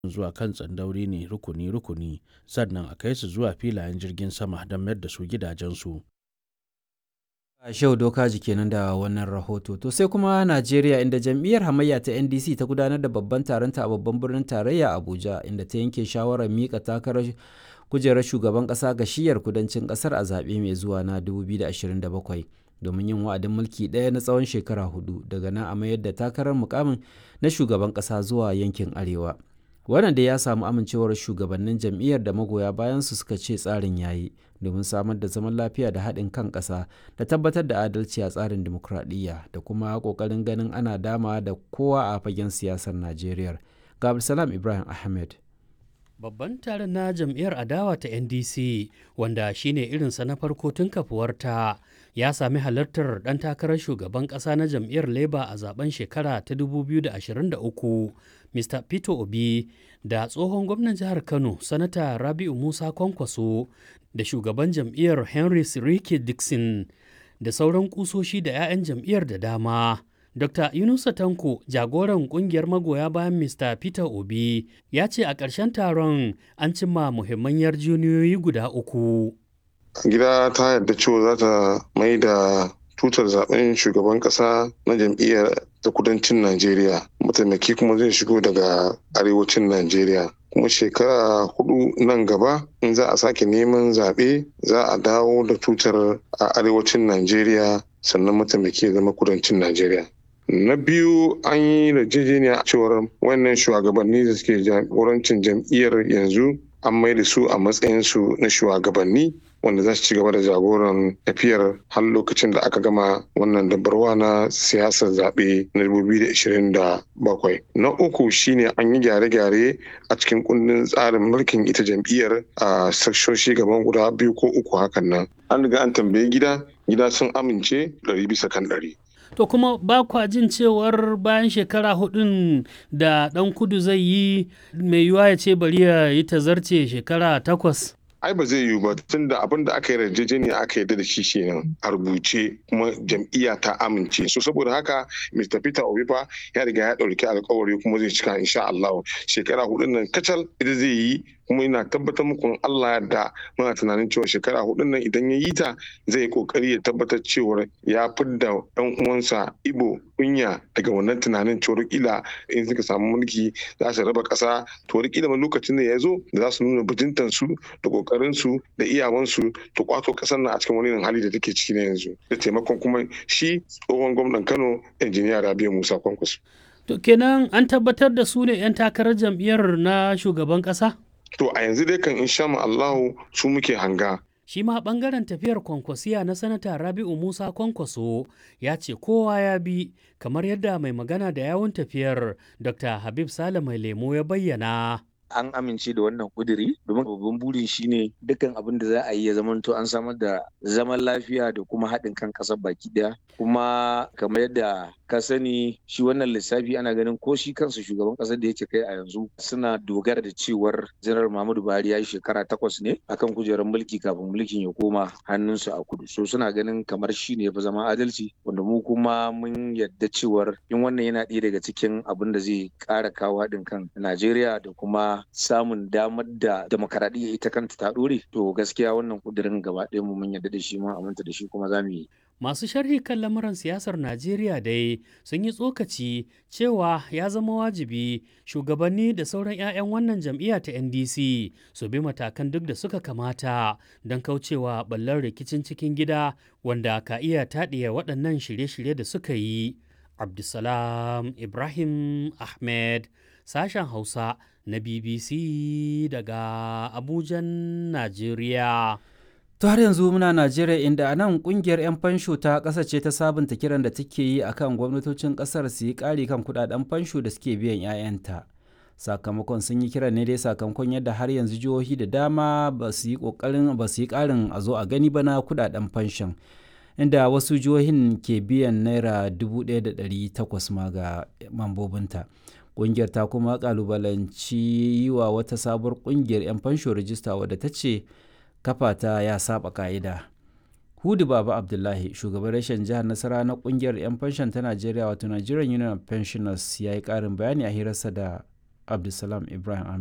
zuwa kan tsandauri ne rukuni-rukuni sannan a kai su zuwa filayen jirgin sama don mayar da su gidajensu. Shehu Dokaji kenan da wannan rahoto. To sai kuma Najeriya inda jam'iyyar hamayya ta NDC ta gudanar da babban taronta a babban birnin tarayya Abuja inda ta yanke shawarar mika takarar kujerar shugaban ƙasa ga shiyar kudancin ƙasar a zaɓe mai zuwa na 2027 domin yin wa'adin mulki ɗaya na tsawon shekara hudu daga nan a mayar da takarar mukamin na shugaban ƙasa zuwa yankin arewa. Wannan da ya samu amincewar shugabannin jam'iyyar da magoya bayansu suka ce tsarin yayi domin samar da zaman lafiya da haɗin kan ƙasa da tabbatar da adalci a tsarin dimokuraɗiyya da kuma ƙoƙarin ganin ana dama da kowa a fagen siyasar Najeriya. Ga Abdulsalam Ibrahim Ahmed. Babban taron na jam'iyyar adawa ta NDC wanda shine irinsa na farko tun kafuwarta ya sami halartar ɗan takarar shugaban ƙasa na jam'iyyar Labour a zaben shekara ta 2023 Mr. Peter Obi da tsohon gwamnan jihar Kano Sanata Rabi'u Musa Kwankwaso da shugaban jam'iyyar Henry Sirike Dixon da sauran kusoshi da 'ya'yan jam'iyyar da dama. Dr. Yunusa Tanko, jagoran kungiyar magoya bayan Mr. Peter Obi, ya ce a ƙarshen taron an cimma muhimman yarjejeniyoyi guda uku. Gida ta yarda cewa za ta mai da tutar zaben shugaban ƙasa na jam'iyyar ta kudancin Najeriya. Mataimaki kuma zai shigo daga arewacin Najeriya. kuma shekara hudu nan gaba in za a sake neman zaɓe za a dawo da tutar a arewacin Najeriya sannan mataimaki ya zama kudancin Najeriya. Na biyu an yi yarjejeniya cewar wannan shugabanni da suke jagorancin jam'iyyar yanzu an mai da su a matsayinsu na shugabanni wanda za su ci gaba da jagoran tafiyar har lokacin da aka gama wannan dabarwa na siyasar zaɓe na 2027. Na uku shine an yi gyare-gyare a cikin kundin tsarin mulkin ita jam'iyyar a sakshoshi gaban guda biyu ko uku hakan nan. An riga an tambayi gida, gida sun amince ɗari bisa kan ɗari. To kuma ba kwa jin cewar bayan shekara hudun da ɗan kudu zai yi mai yiwuwa ya ce bari ya yi tazarce shekara takwas. ai ba zai yiwu ba tun da abin da aka yi yarjejeniya aka yarda da shi kenan a rubuce kuma jam'iyya ta amince so saboda haka Mr. Peter Obi fa ya riga ya ɗauki alkawari kuma zai cika insha Allah shekara hudun nan kacal ita zai yi kuma ina tabbatar muku Allah da muna tunanin cewa shekara hudun nan idan ya yi ta zai kokari ya tabbatar cewa ya fidda ɗan uwansa Ibo kunya daga wannan tunanin cewa kila in suka samu mulki za su raba ƙasa to kila ma lokacin da ya zo da za su nuna bajintan su da kokarin su da iyawansu to kwato ƙasar nan a cikin wani hali da take ciki na yanzu da taimakon kuma shi tsohon gwamnan Kano injiniya Rabiu Musa Kwankwaso. To kenan an tabbatar da su ne 'yan takarar jam'iyyar na shugaban ƙasa? To a yanzu dai kan insha Allahu su muke hanga. Shi ma ɓangaren tafiyar kwankwasiya na sanata Rabi'u Musa Kwankwaso ya ce kowa ya bi kamar yadda mai magana da yawun tafiyar Dr. Habib Sale mai lemo ya bayyana. an amince da wannan kuduri domin babban burin shine dukkan abin da za a yi ya zamanto an samar da zaman lafiya da kuma haɗin kan ƙasar baki ɗaya kuma kamar yadda ka sani shi wannan lissafi ana ganin ko shi kansa shugaban ƙasar da yake kai a yanzu suna dogara da cewar janar Muhammadu Buhari ya yi shekara takwas ne akan kujerar mulki kafin mulkin ya koma hannunsu a kudu so suna ganin kamar shi ne ya fi zama adalci wanda mu kuma mun yadda cewar in wannan yana ɗaya daga cikin abin da zai ƙara kawo haɗin kan Najeriya da kuma samun damar da demokaradiyya ita kanta ta ɗore to gaskiya wannan kudirin gaba ɗaya mu mun yarda da shi mun aminta da shi kuma za mu yi Masu sharhi kan lamuran siyasar Najeriya dai sun yi tsokaci cewa ya zama wajibi shugabanni da sauran 'ya'yan wannan jam'iyya ta NDC su bi matakan duk da suka kamata don kaucewa ɓallar rikicin cikin gida wanda ka iya taɗiya waɗannan shirye-shirye da suka yi. Abdulsalam Ibrahim Ahmed sashen Hausa na BBC daga Abujan, Najeriya. To har yanzu muna Najeriya inda a nan kungiyar 'yan fansho ta ƙasa ce ta sabunta kiran da take yi akan gwamnatocin ƙasar su yi ƙari kan kudaden fansho da suke biyan 'ya'yanta. Sakamakon sun yi kiran ne dai sakamakon yadda har yanzu jihohi da dama ba su yi ƙoƙarin ba su yi ƙarin a zo a gani ba na kudaden fanshon. Inda wasu jihohin ke biyan naira 1,800 ma ga mambobinta. Ƙungiyar ta kuma ƙalubalanci yi wa wata sabuwar ƙungiyar 'yan fansho rijista wadda ta ce kafa ta ya saba ka'ida. Hudu Baba Abdullahi, shugaban rashin jihar Nasara na kungiyar 'yan fanshon ta Najeriya wato Nigerian Union of Pensioners ya yi ƙarin bayani a hirarsa da abdulsalam ibrahim